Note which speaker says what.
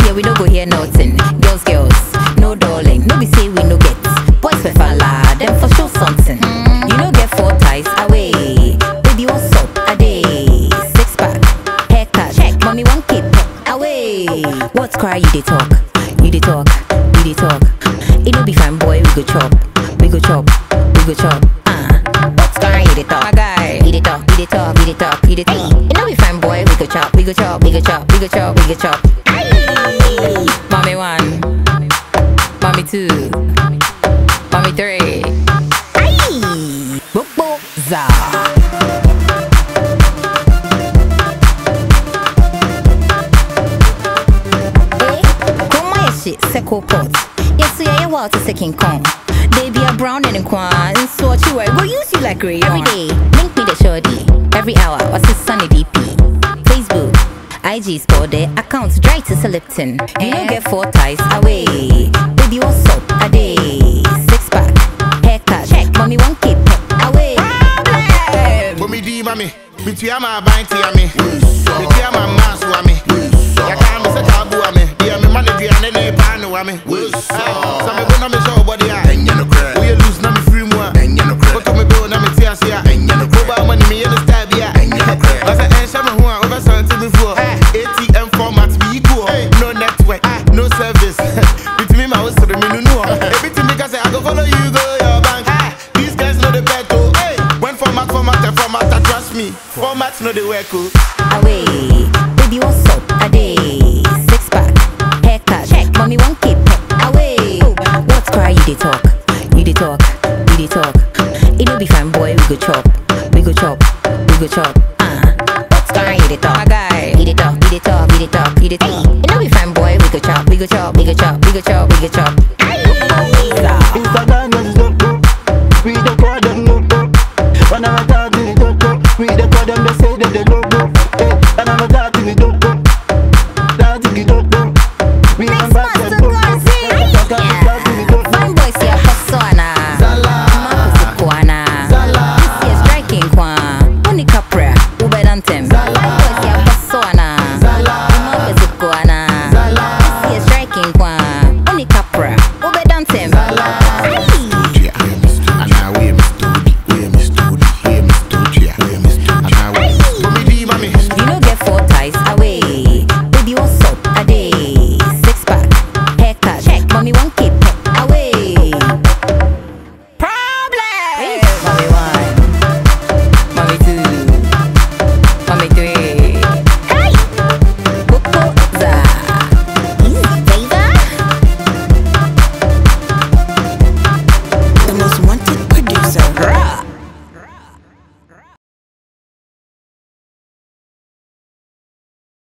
Speaker 1: yeah, we no go hear nothing. Girls, girls, no darling. No be say we no get. Boys we falla, them for sure something. You no get four ties away. Baby, what's up? A day. Six pack, haircut, check. Mommy, one keep away. What's cry? You dey talk, you dey talk, you dey talk. It no be fine, boy. We go chop, we go chop, we go chop. Uh, what's cry? You dey talk, my guy. You dey talk, you dey talk, you dey talk, you dey talk. It no be fine, boy. We go chop, we go chop, we go chop, we go chop, we go chop. Aye. Mommy one, mommy two, mommy three. Aye. Bobo za. Eh, Grandma yɛ hye sɛ coalpot yɛso yɛyɛ wild te sɛ king kong They be a brown and kwa and so you I go use you like rayon Every day, link me the shorty Every hour, what's his sunny DP Facebook, IG store their accounts dry to Lipton You don't get four ties away Baby, what's up? A day Six pack, haircut, check Mommy, one keep away
Speaker 2: Bomi di mami, bitua ma banti ame. Bitua ma masu ame. Yaka me se tabu ame. Dia me mane dia ne ne panu ame. Sa me go na me show body a.
Speaker 3: Ɛnyɛ nokorɛ.
Speaker 2: We lose na me free mu a.
Speaker 3: Ɛnyɛ nokorɛ.
Speaker 2: Koto me bill na me ti ase a.
Speaker 3: Ɛnyɛ nokorɛ.
Speaker 2: Mobile money me yɛ ne style bi a.
Speaker 3: Ɛnyɛ nokorɛ.
Speaker 2: Na sɛ ɛnhyɛ me ho a over something before. ATM format be equal. No network, no service. Bitimi ma wo sere me nunu hɔ. Ebitimi ka sɛ I go follow you go your bank. These guys know the bet oh. When format format and format ah, trust me. Format no dey work oh.
Speaker 1: away. Baby, what's up? A day. Six pack, haircut, check. Mommy, one keep away. What's cry? You dey talk, you dey talk, you dey talk. It no be fine, boy. We go chop, we go chop, we go chop. Uh, what's cry? You dey talk, my guy. You dey talk, you dey talk, you dey talk, you dey talk. It no be fine, boy. We go chop, we go chop, we go chop, we go chop, we go chop.